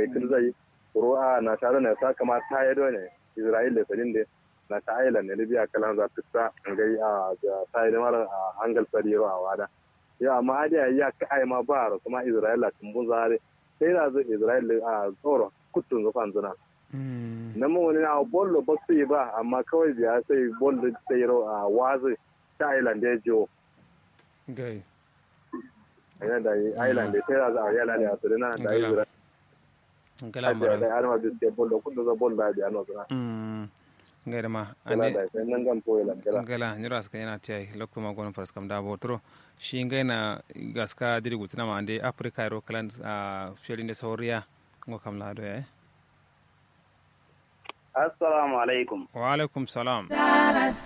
kin zai ruwa na tare ne sa kama ta yi ne isra'ila sadin da na ta aila ne libya kalan za ta ta ngai a ta yi mara a hangal sari ro a wada ya amma adiya ya ka ai ma ba ro kuma isra'ila tun bun zare sai da zai isra'ila a tsoro kutun zufan zuna na mu wani na bollo ba su yi ba amma kawai biya sai bollo sai ro a wazi ta island ya jiwo gai yana da island da sai da za a yana da asiri na da isra'ila ngala da mara da arma biske bollo kudu za bollo da biya no zuna mm ngada ma kala ande da sai nan gan to island kala ngala nyura ska yana tiyai lokto ma gonon faras kam da botro shi ngaina gaska diri gutina ma ande africa ro kalan a fielinde sauriya ngo kam lado ya assalamu alaikum wa alaikum salam